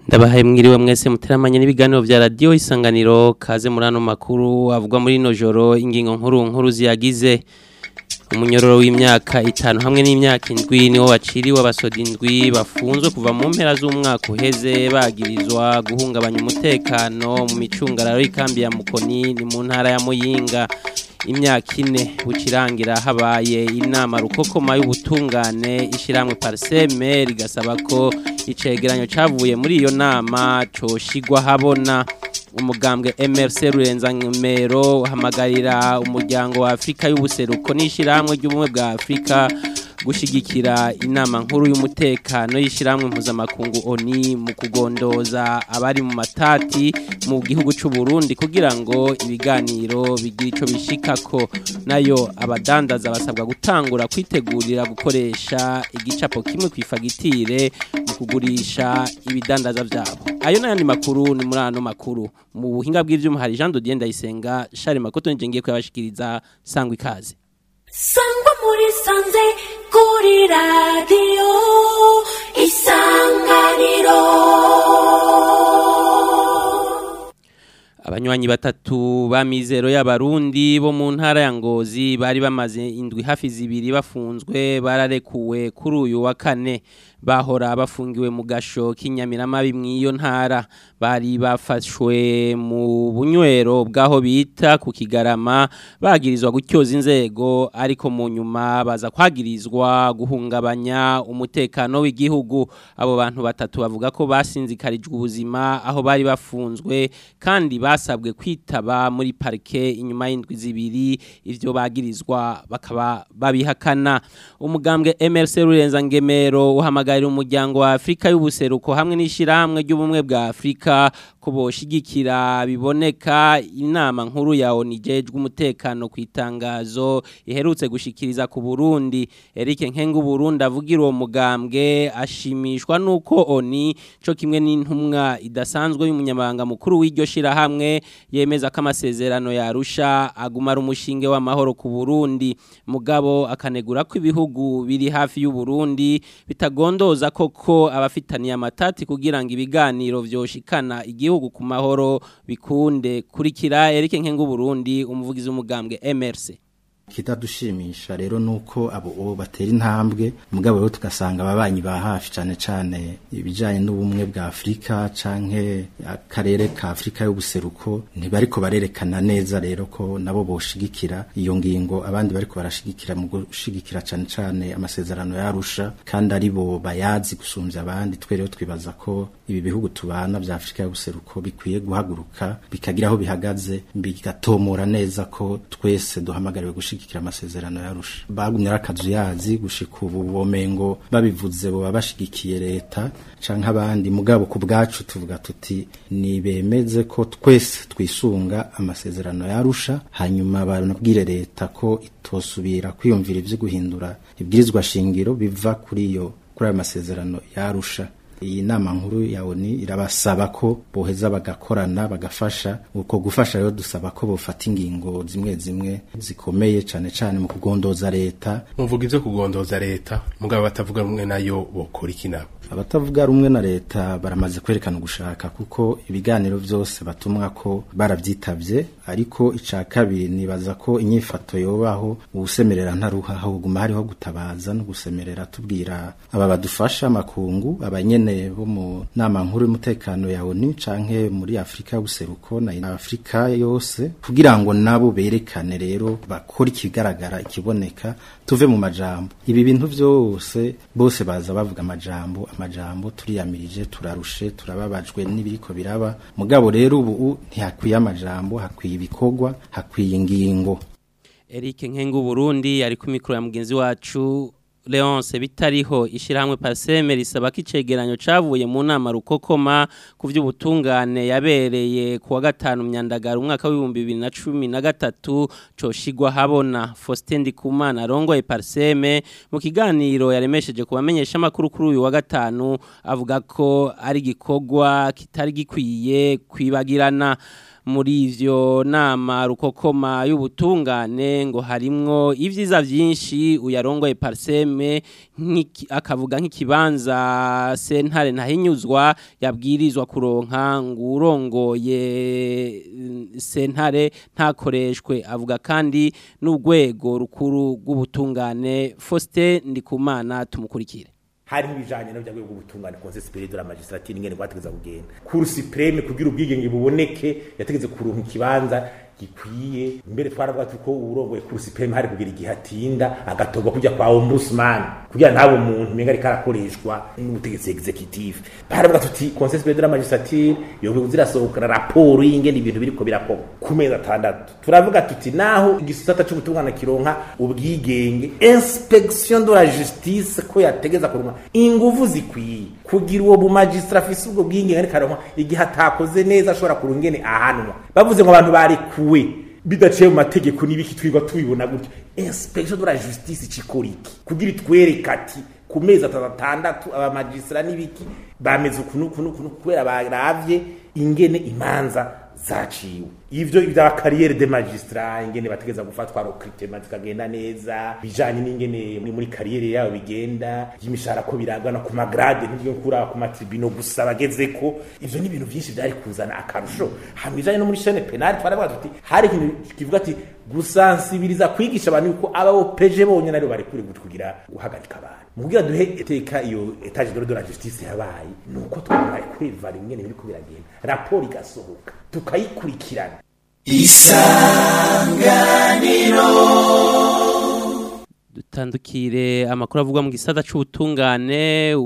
ndabahaye mwiriwe mwese muteramanye n'ibiganiro vya radio isanganiro kaze muri ano makuru avugwa muri no joro ingingo nkuru nkuru ziyagize umunyororo w'imyaka itanu hamwe n'imyaka indwi niwo waciriwe abasoda indwi bafunzwe kuva mu mpera z'umwaka uheze bagirizwa guhungabanya umutekano mu micungararo y'ikambi ya Mukoni ni mu ntara ya Muyinga imyaka ine bucirangira habaye inama rukokoma y'ubutungane ishiramwe parseme rigasaba ko icegeranyo cavuye muri iyo nama coshigwa habona umugambwe MRC Rurenza Ngimero hamagarira umuryango wa Afrika y'ubuseruko n'ishiramwe ry'ubumwe bwa Afrika gushigikira inama nkuru y'umutekano y'ishiramwe mpuzamakungu ONI mu kugondoza abari mu matati mu gihugu c'u Burundi kugira ngo ibiganiro bigire ico bishikako nayo abadandaza basabwa gutangura kwitegurira gukoresha igicapo kimwe kwifagitire mu kugurisha ibidandaza vyabo ayo n'ayandi makuru ni muri ano makuru mu buhinga bw'ivyuma hari Jean Dodier Ndayisenga Charles Makoto nje ngiye kuyabashikiriza sangwa ikaze sangwa muri sanze kuri radiyo isanganiro abanywanyi batatu ba mizero y'abarundi bo mu ntara ya ngozi bari bamaze indwi hafi zibiri bafunzwe bararekuwe kuri uyu wa kane bahora bafungiwe mu gasho k'inyamiramabi mw'iyo ntara bari bafashwe mu bunywero bw'aho bita ku kigarama bagirizwa gutyoza inzego ariko mu nyuma baza kwagirizwa guhungabanya umutekano w'igihugu abo bantu batatu bavuga ko basinzikarijwe ubuzima aho bari bafunzwe kandi basabwe kwitaba muri parike inyuma y'indwi zibiri ivyo bagirizwa bakaba babihakana umugambwe MRC Rurenza Ngemero uhamagara umuryango wa Afrika y'ubuseruko hamwe n'ishiramwe ry'ubumwe bwa Afrika ko boshigikira biboneka inama nkuru ya onijejwe umutekano ku itangazo iherutse gushikiriza ku Burundi Eric Nkengu Burundi avugira uwo mugambwe ashimishwa nuko oni co kimwe n'intumwa idasanzwe y'umunyamabanga mukuru w'iryo shirahamwe yemeza ko amasezerano yarusha agumara umushinge w'amahoro ku Burundi mugabo akanegura ko ibihugu biri hafi y'u Burundi bitagondoza koko abafitaniye amatati kugira ngo ibiganiro vyoshikana igihugu ku mahoro bikunde kurikira Eric Nkengu Burundi umuvugizi w'umugambwe MRC kitadushimisha rero nuko abo uwo batera intambwe mugabo rero tugasanga ababanyi ba hafi cyane cyane ibijanye n'ubumwe bwa Afrika canke akarere ka Afrika y'ubuseruko ntibariko barerekana neza rero ko nabo boshigikira iyo ngingo abandi bariko barashigikira mu gushigikira cyane cyane amasezerano yarusha kandi ari bo bayazi gusumvya abandi twe rero twibaza ko ibi bihugu tubana vya Afrika y'ubuseruko bikwiye guhaguruka bikagira aho bihagaze bigatomora neza ko twese duhamagariwe gushigikira amasezerano yarusha bagumye arakazu yazi gushika ubu bomengo babivuze bo babashigikiye leta canke abandi mugabo ku bwacu tuvuga tuti ni bemeze ko twese twisunga amasezerano yarusha hanyuma banabwire leta ko itosubira kwiyumvira ivyo guhindura ibwirizwa shingiro biva kuri iyo kuri ayo masezerano yarusha iyi nama nkuru ya ONU irabasaba ko boheza bagakorana bagafasha uko gufasha rero dusaba ko bofata ingingo zimwe zimwe zikomeye cane cane mu kugondoza leta muvuga ivyo kugondoza leta mugabo batavuga rumwe nayo bokora iki nabo abatavuga rumwe na leta baramaze kwerekana ugushaka kuko ibiganiro vyose batumwa ko baravyitavye ariko ica kabiri nibaza ko inyifato yobaho ubusemerera ntaruha ahubwo hariho gutabaza no gusemerera tubwira aba badufasha makungu abanyene bo mu nama nkuru y'umutekano ya ONU canke muri Afrika y'ubuseruko na Afrika yose kugira ngo nabo berekane rero bakora ikigaragara ikiboneka tuve mu majambo ibi bintu vyose bose baza bavuga amajambo amajambo turiyamirije turarushe turababajwe n'ibiriko biraba mugabo rero ubu ntihakwiye amajambo hakwiye ibikorwa hakwiye ingingo Eric Nkengu Burundi ari ku mikro ya mugenzi wacu Leonce bitariho ishirahamwe Paseme risaba ko icegeranyo cavuye mu nama rukokoma ku vy'ubutungane yabereye ku wa gatanu myandagara umwaka w'ibihumbi bibiri na cumi na gatatu coshigwa habona Faustin Ndikumana arongoye Paseme mu kiganiro yaremesheje kubamenyesha amakuru kuri uyu wa gatanu avuga ko ari gikorwa kitari gikwiye kwibagirana muri ivyo nama rukokoma y'ubutungane ngo harimwo ivyiza vyinshi uyarongoye parseme nk'iki- akavuga nk'ikibanza sentare ntahinyuzwa yabwirizwa kuronka ngo urongoye mm, sentare ntakoreshwe avuga kandi n'urwego rukuru rw'ubutungane Faustin Ndikumana tumukurikire hari ibijanye no byagwe gutungana conseil supérieur de la magistrature ingene gwategeza kugenda cour supreme kugira ubwigenge buboneke yategeze kuronka ikibanza gikwiye mbere twaravuga tuko urongoye cour supreme hari kugira igihe atinda agatorwa kujya kwa ombudsman kugira nabo umuntu menga ariko arakoreshwa n'ubutegetsi executive baravuga tuti conseil supérieur de la magistrature yogwe zirasohokana raporo y'ingene ibintu biriko birakorwa ku mezi atandatu turavuga tuti naho igisata c'ubutungane kironka ubwigenge inspection de la justice ko yategeza kuronka inguvu zikwiye kugira uwo bumagistra afise ubwo bwigenge ariko aronka igihe atakoze neza ashobora kurunga ingene ahanwa bavuze ngo abantu barekuwe bidaciye mu mategeko n'ibiki twigwa tubibona gutyo inspection de la justice cikora iki kugira itwereka ati ku mezi atandatu abamagistra n'ibiki bameze ukuntu ukuntu ukuntu kubera baravye ingene imanza zaciwe ivyo bya kariyeri de magistrat ingene bategeza gufatwa recruitment zikagenda neza bijanye n'ingene muri muri kariyeri yabo bigenda y'imishahara ko biragana ku magrade n'ibyo kura ku matribino gusa bageze ko ivyo ni ibintu byinshi byari kuzana akarusho hamwe bijanye no muri chaîne penale twaravuga tuti hari ikintu kivuga ati gusansibiriza kwigisha abantu yuko abo peje bonyene ari bari kuri kugira guhagarika abantu mugira duhe eteka iyo etage de de la justice yabaye nuko twambaye kweva rimwe n'ibiri ko biragenda raporo igasohoka tukayikurikirana dutandukire amakuru avugwa mu gisata c'ubutungane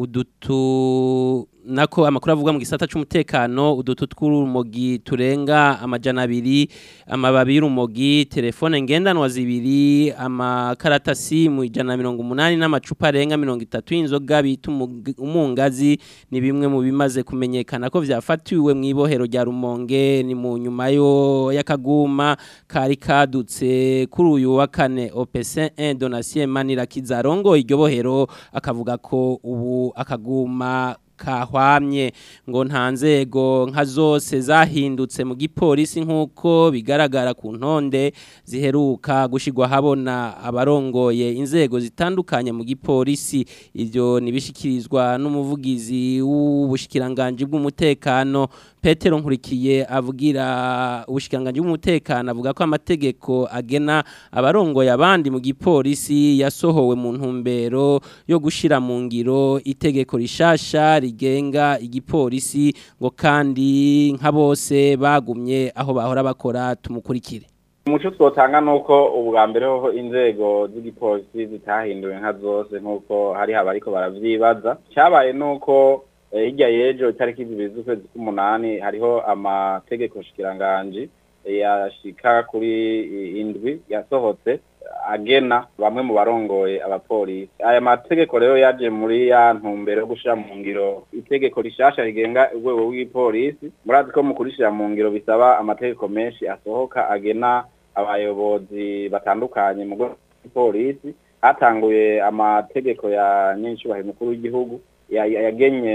udutu nako amakuru avugwa mu gisata c'umutekano udutu tw'urumogi turenga amajana abiri amababi y'urumogi telefone ngendanwa zibiri amakaratasi mu ijana na mirongo umunani n'amacupa arenga mirongo itatu y'inzoga bita umug- umungazi ni bimwe mu bimaze kumenyekana ko vyafatiwe mu ibohero rya rumonge ni mu nyuma yo y'akaguma kari kadutse kuri uyu wa kane opc 1 donatien manirakiza arongoye iryo bohero akavuga ko ubu akaguma kahwamye ngo nta nzego nka zose zahindutse mu gipolisi nk'uko bigaragara ku ntonde ziheruka gushyirwa habona abarongoye inzego zitandukanye mu gipolisi ibyo ntibishyikirizwa n'umuvugizi w'ubushikiranganji bw'umutekano petero nkurikiye avugira ubushikiranganji bw'umutekano avuga ko amategeko agena abarongoye abandi mu gipolisi yasohowe mu ntumbero yo gushyira mu ngiro itegeko rishasha rigenga igipolisi ngo kandi nka bose bagumye aho bahora bakora tumukurikire umuco twotanga nuko ubwa mbere hoho inzego z'igipolisi zitahinduwe nka zose nk'uko hari haba ariko baravyibaza cyabaye nuko eh, hirya y'ejo itariki zibiri z'ukwezi k'umunani hariho amategeko shikiranganji eh, yashika kuri eh, indwi yasohotse agena bamwe mu barongoye abapolisi aya mategeko rero yaje muri ya ntumbero yo gushira mu ngiro itegeko rishasha rigenga urwego rw'ipolisi murazi ko mu kurishira mu ngiro bisaba amategeko menshi asohoka agena abayobozi batandukanye mu rwego rw'ipolisi hatanguye amategeko ya nyincubahiro mukuru w'igihugu ya- ya- yagenye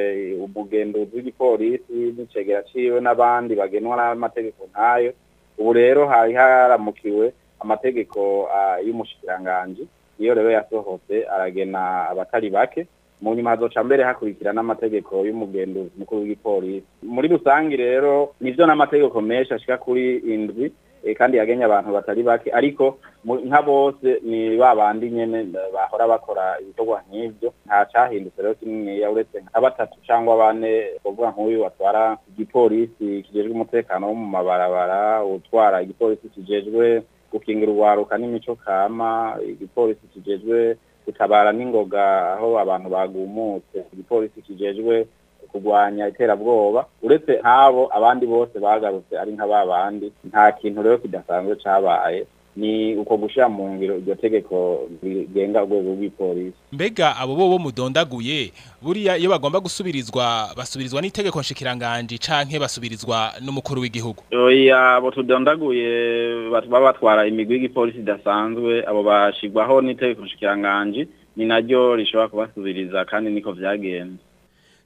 umugenduzi w'igipolisi n'icegera ciwe n'abandi bagenwa n'amategeko nk'ayo ubu rero hari haramukiwe amategeko ah, y'umushikiranganji iyo rero yasohotse aragena abatari bake mu nyuma hazoca mbere hakurikira n'amategeko y'umugenduzi mukuru w'igipolisi muri rusangi rero nivyo n'amategeko menshi ashika kuri indwi eh, kandi yagenye abantu batari bake ariko mu- nka bose ni ba bandi nyene eh, bahora bakora ibikorwa nk'ivyo nta cahindutse rero kininiya uretse nka batatu cangwa bane kuvuga nk'uyu atwara igipolisi kijejwe umutekano wo mu mabarabara utwara igipolisi kijejwe gukingira urwaruka n'imico kama igipolisi kijejwe gutabara n'ingoga aho abantu bagumutse igipolisi kijejwe kurwanya iterabwoba uretse nk'abo abandi bose bagarutse ari nka ba bandi nta kintu rero kidasanzwe cabaye ni uko gushira mu ngiro iryo tegeko rigenga urwego rw'ipolisi mbega abo bo bo mudondaguye buriya iyo bagomba gusubirizwa basubirizwa n'itegeko nshikiranganji canke basubirizwa n'umukuru w'igihugu oya abo tudondaguye bat- baba batwara imigwi y'igipolisi idasanzwe abo bashigwaho n'itegeko nshikiranganji ni naryo rishobora kubasubiriza kandi niko vyagenze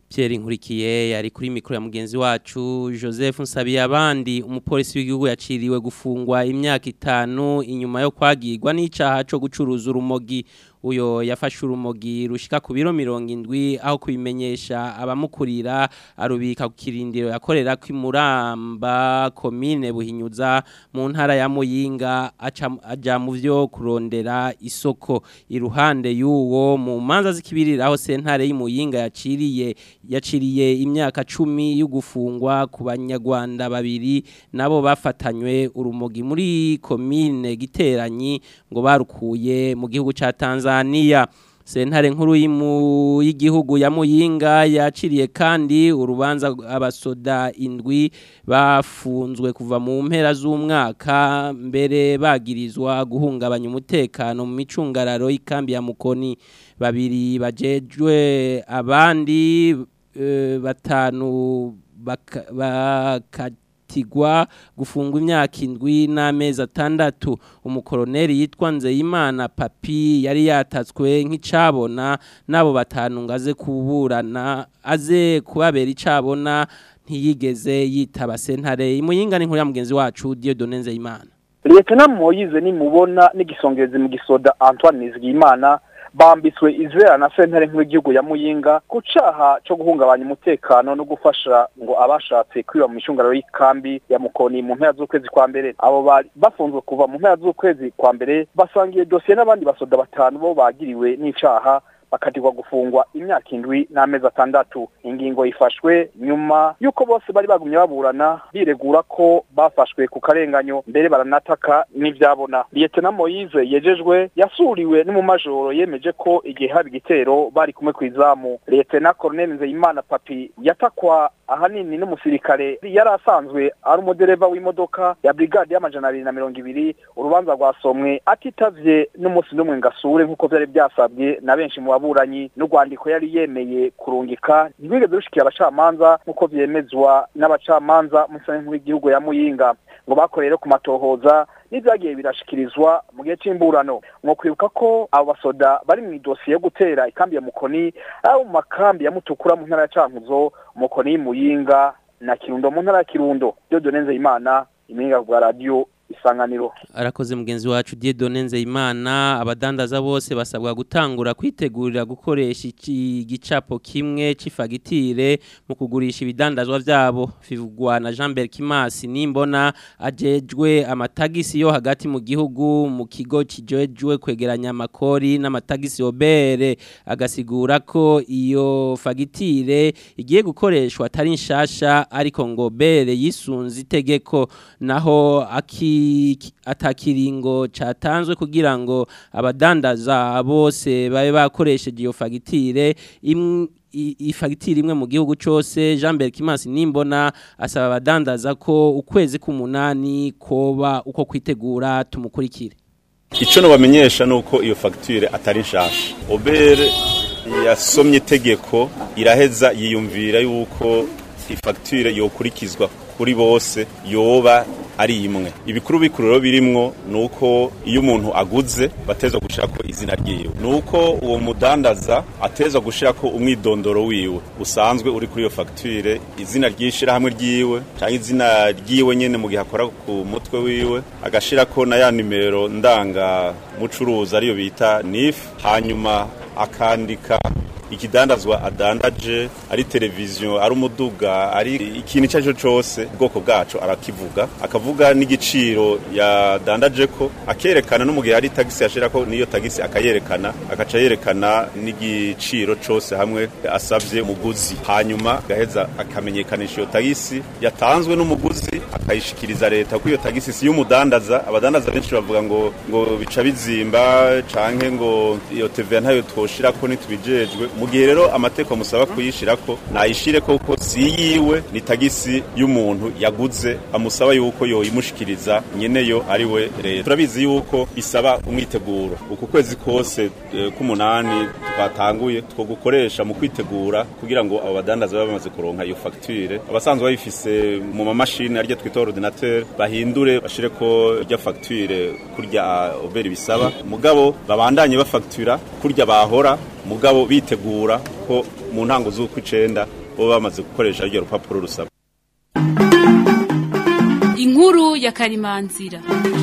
Pierre Nkurikiye yari kuri mikro ya mugenzi wacu Joseph Nsabiye abandi umupolisi w'igihugu yaciriwe gufungwa imyaka itanu inyuma yo kwagirwa n'icaha cyo gucuruza urumogi uyo yafashe urumogi rushika ku biro mirongo indwi aho kubimenyesha abamukurira arubika ku kirindiro yakorera kw'imuramba komine buhinyuza mu ntara ya muyinga aca- aja mu vyo kurondera isoko iruhande y'uwo mu manza zikibirira aho sentare y'imuyinga yaciriye yaciriye imyaka cumi yo gufungwa ku banyarwanda babiri nabo bafatanywe urumogi muri komine giteranyi ngo barukuye mu gihugu ca Tanzania sentare nkuru y'imu- y'igihugu ya muyinga yaciriye kandi urubanza abasoda indwi bafunzwe kuva mu mpera z'umwaka mbere bagirizwa guhungabanya umutekano mu micungararo y'ikambi ya mukoni babiri bajejwe abandi eh, batanu baka- bakatigwa gufungwa imyaka indwi n'amezi atandatu umukoroneri yitwa nzeyimana papi yari yatatswe nk'icabona n'abo batanu ngo aze kuburana aze kubabera icabona ntiyigeze yitaba sentare imuyinga n'inkuru ya mugenzi wacu Dieudonne Nzeyimana Lieutenant Moyize nimubona n'igisongezi mu gisoda Antoine Nizigimana bambitswe izera na sentare nkuru y'igihugu ya Muyinga ku caha co guhungabanya umutekano no gufasha ngo abashatse kwiba mu micungararo y'ikambi ya Mukoni mu mpera z'ukwezi kwa mbere abo bari bafunzwe kuva mu mpera z'ukwezi kwa mbere basangiye dosiye n'abandi basoda batanu bo bagiriwe n'icaha bakatirwa gufungwa imyaka indwi n'amezi atandatu ingingo ifashwe nyuma y'uko bose bari bagumye baburana biregura ko bafashwe ku karenganyo mbere baranataka n'ivyabona Lieutenant Moise yejejwe yasuriwe n'umumajoro yemeje ko igihe haba igitero bari kumwe kw'izamu Lieutenant Colonel Nzeyimana Papi yatakwa ahanini n'umusirikare yari asanzwe ari umudereva w'imodoka ya brigade y'amajana abiri na mirongo ibiri urubanza rwasomwe atitavye n'umunsi n'umwe ngasure nk'uko vyari byasabwe na benshi mu baburanyi n'urwandiko yari yemeye kurungika ntibigeze rushikira abacamanza nk'uko vyemezwa n'abacamanza mu sentare nkuru y'igihugu ya muyinga ngo bakorere ku matohoza n'ibyagiye birashikirizwa mu gihe c'imburano mwo kwibuka ko abo basoda bari mu idosiye yo gutera ikambi ya mukoni abo mu makambi ya mutukura mu ntara ya cankuzo mukoni y'imuyinga na kirundo mu ntara ya kirundo Dieudonne Nzeyimana impinga bwa radio isanganiro arakoze mugenzi wacu Dieudonne Nzeyimana abadandaza bose basabwa gutangura kwitegurira gukoresha iki gicapo kimwe c'ifagitire mu kugurisha ibidandazwa vyabo bivugwa na Jean Berkimas nimbona ajejwe amatagisi yo hagati mu gihugu mu kigo kijejwe kwegeranya amakori n'amatagisi obere agasigura ko iyo fagitire igiye gukoreshwa atari nshasha ariko ngo bere yisunze itegeko naho aki atakiringo catanzwe kugira ngo abadandaza bose babe bakoresheje iyo fagitire im- i- ifagitire imwe mu gihugu cyose Jean Berkimas nimbona asaba abadandaza ko ukwezi k'umunani koba uko kwitegura tumukurikire icyo nabamenyesha ni uko iyo fagitire atari nshasha obere yasomye itegeko iraheza yiyumvira yuko ifagitire yokurikizwa kuri bose yoba ari imwe ibikuru bikuru rero birimwo ni uko iyo umuntu aguze bateza gushirako izina ryiwe ni uko uwo mudandaza ateza gushirako umwidondoro wiwe usanzwe uri kuri iyo fagitire izina ry'ishirahamwe ryiwe cyangwa izina ryiwe nyene mu gihe akora ku mutwe wiwe agashirako na ya nimero ndanga mucuruzi ariyo bita NIF hanyuma akandika ikidandazwa adandaje ari televiziyo ari umuduga ari ikintu icyo ari cyo cyose ubwoko bwacu arakivuga akavuga n'igiciro yadandaje ko akerekana no mu gihe hari tagisi yashira ko niyo tagisi akayerekana agaca yerekana n'igiciro cyose hamwe asabye umuguzi hanyuma agaheza akamenyekanisha iyo tagisi yatanzwe n'umuguzi akayishikiriza leta ko iyo tagisi si y'umudandaza abadandaza benshi bavuga ngo ngo bica bizimba canke ngo iyo TVA ntayo twoshira ko nitubijejwe mu gihe rero amateko musaba kuyishira ko nayishire koko si yiwe ni tagisi y'umuntu yaguze amusaba yuko yoyimushikiriza nyeneyo ari we leta turabizi yuko bisaba umwiteguro uku kwezi kose eh, k'umunani twatanguye two gukoresha mu kwitegura kugira ngo abo badandaza babe bamaze kuronka iyo facture abasanzwe bayifise mu mamashini arya twita ordinateur bahindure bashire ko rya facture kurya oberi bisaba mugabo babandanye bafactura kurya bahora mugabo bitegura ko mu ntango z'uko icenda baba bamaze gukoresha ryo rupapuro rusaba inkuru ya karimanzira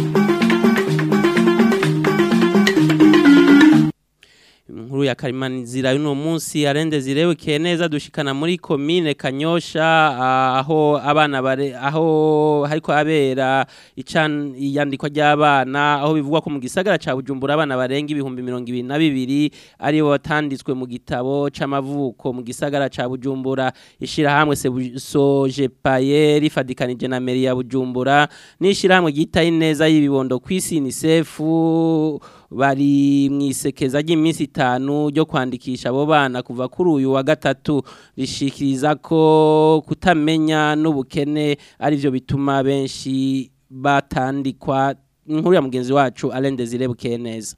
inkuru ya karimanzira y'uno munsi arende zirebekeye neza dushikana muri komine kanyosha ah, aho abana bare aho hariko abera ican iyandikwa ry'abana aho bivugwa ko mu gisagara ca Bujumbura abana barenga ibihumbi mirongo ibiri na bibiri aribo batanditswe mu gitabo c'amavuko mu gisagara ca Bujumbura ishirahamwe Sebu- Sojepaye rifadikanije na meri ya Bujumbura n'ishirahamwe ryitaye neza y'ibibondo kw'isi UNICEF bari mwisekeza ry'iminsi itanu ryo kwandikisha abo bana kuva kuri uyu wa gatatu rishikiriza ko kutamenya n'ubukene ari byo bituma benshi batandikwa inkuru ya mugenzi wacu Alain Desire bukeye neza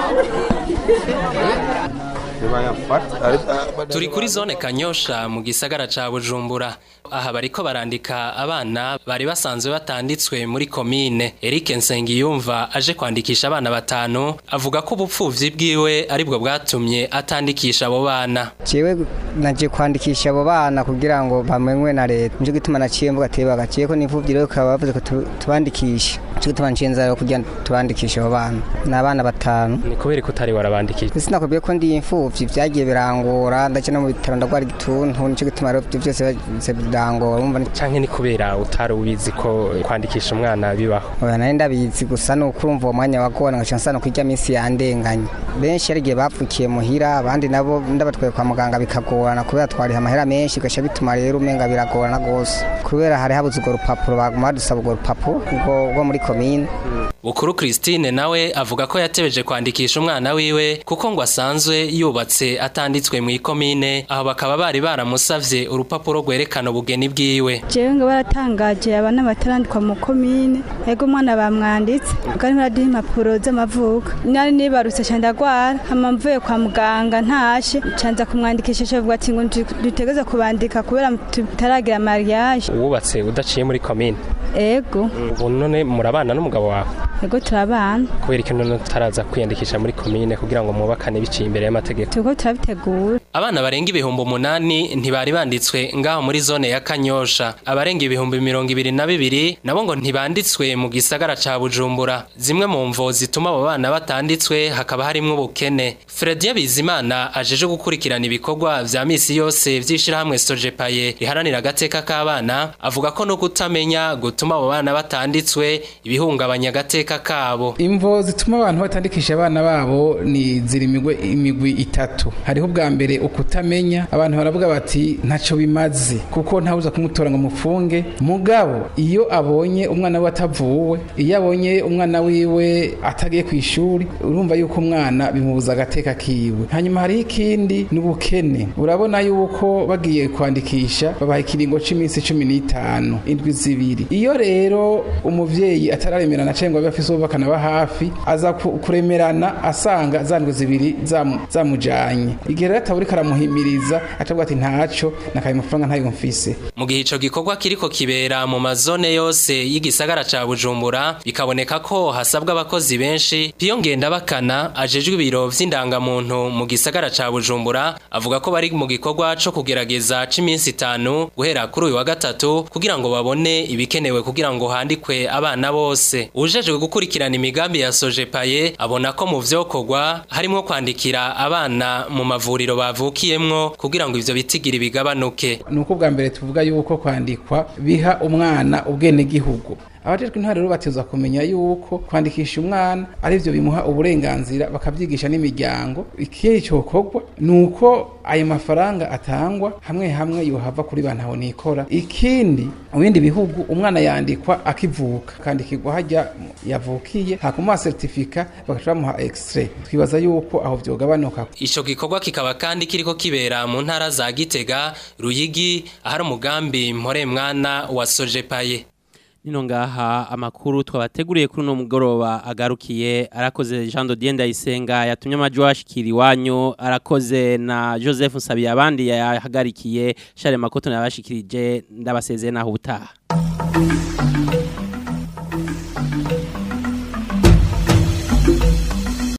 turi kuri zone kanyosha mu gisagara ca bujumbura aha bariko barandika abana bari basanzwe batanditswe muri komine Eric Nsengiyumva aje kwandikisha abana batanu avuga ko ubupfuvyi bwiwe aribwo bwatumye atandikisha abo bana jewe naje kwandikisha abo bana kugira ngo bamenywe na leta nico gituma naciye mvuga ati bagaciye ko n'imfuvyi rero ukaba bavuze ko tu- tubandikishe nico gituma nciye nzara kugira tubandikishe abo bana ni abana batanu ni kubera ko utari warabandikisha sinakubwiye ko ndi imfuvyi vyagiye birangora ndaca no mu bitaro ndagwara igituntu nico gituma rero ivyo vyose bize birangora urumva ni- canke ni kubera utari ubizi ko kwandikisha umwana bibaho oya nari ndabizi gusa ni uko urumva uwo mwanya wagora ngaca nsana ko irya minsi yandenganye benshi hari igihe bapfukiye muhira abandi nabo ndabatwaye kwa muganga bikagorana kubera twariha amahera menshi bigaca bituma rero umenga biragorana rwose kubera hari habuze urwo rupapuro baguma badusaba urwo rupapuro rwo rwo muri komine Bukuru Christine nawe avuga ko yatebeje kwandikisha umwana wiwe kuko ngo asanzwe yubatse atanditswe mu ikomine aho bakaba bari baramusavye urupapuro rwerekana ubugeni bwiwe jewe ngo baratangaje abana batarandikwa mu komine ego umwana bamwanditse kandi baraduha impapuro z'amavuko nari nibarutse ca ndagwara hama mvuye kwa muganga ntashe canza kumwandikisha cavuga ati ngo ndu- dutegeza kubandika kubera tutaragira mariage wubatse udaciye muri komine ego ubu none murabana n'umugabo wawe ego turabana kubera ko none tutaraza kwiyandikisha muri komine kugira ngo mubakane biciye imbere y'amategeko turiko turabitegura abana barenga ibihumbi umunani ntibari banditswe ngaho muri zone ya kanyosha abarenga ibihumbi mirongo ibiri na bibiri nabo ngo ntibanditswe mu gisagara ca bujumbura zimwe mu mvo zituma abo bana batanditswe hakaba harimwo ubukene fredi bizimana ajeje gukurikirana ibikorwa vya misi yose vy'ishirahamwe sojepaye riharanira agateka k'abana avuga ko no kutamenya gutuma abo bana batanditswe ibihungabanya agateka kabo imvo zituma abantu batandikisha abana babo ni ziri imigwe imigwi itatu hariho ubwa mbere ukutamenya abantu baravuga bati ntacyo bimaze kuko ntawuza kumutora ngo mufunge mugabo iyo abonye umwana we atavuwe iyo abonye umwana wiwe atagiye ku ishuri urumva yuko umwana bimubuza agateka kiwe hanyuma hariho ikindi ni ubukene urabona yuko bagiye kwandikisha babaha ikiringo c'iminsi cumi n'itanu indwi zibiri iyo rero umuvyeyi atararemerana cyangwa ngo abe afise uwo bakanaba hafi aza ku- kuremerana asanga za ndwi zibiri zamu- zamujanye igihe rero ataburi karamuhimiriza acavuga ati ntaco nakaye amafaranga ntayo mfise mu gihe ico gikorwa kiriko kibera mu mazone yose y'igisagara ca bujumbura bikaboneka ko hasabwa abakozi benshi piyo ngendabakana ajejwe ibiro vy'indangamuntu mu gisagara ca bujumbura avuga ko bari mu gikorwa co kugerageza c'iminsi itanu guhera kuri uyu wa gatatu kugira ngo babone ibikenewe kugira ngo handikwe abana bose ujejwe gukurikirana imigambi ya sojepaye abona ko mu vyokorwa harimwo kwandikira abana mu mavuriro bavukiyemwo kugira ngo ivyo bitigiri bigabanuke ni uko bwa mbere tuvuga yuko kwandikwa biha umwana ubwenegihugu abajejwe intwaro rero bateza kumenya yuko kwandikisha umwana ari byo bimuha uburenganzira bakabyigisha n'imiryango ikindi cyokorwa ni uko ayo mafaranga atangwa hamwe hamwe yohava kuri ba ntaho nikora ikindi mu bindi bihugu umwana yandikwa akivuka akandikirwa hajya yavukiye hakumuha certificat bagaca bamuha extrait twibaza yuko aho vyogabanuka Ico gikorwa kikaba kandi kiriko kibera mu ntara za Gitega, Ruyigi, ahari umugambi mpore mwana wa Sojepaye. Nino ngaha amakuru twabateguriye kuri uno mugoroba agarukiye arakoze Jean Dodier Ndayisenga yatumye amajwi washikira iwanyu arakoze na Joseph Nsabiye abandi yahagarikiye Charles Makoto yabashikirije ndabasezeye naho ubutaha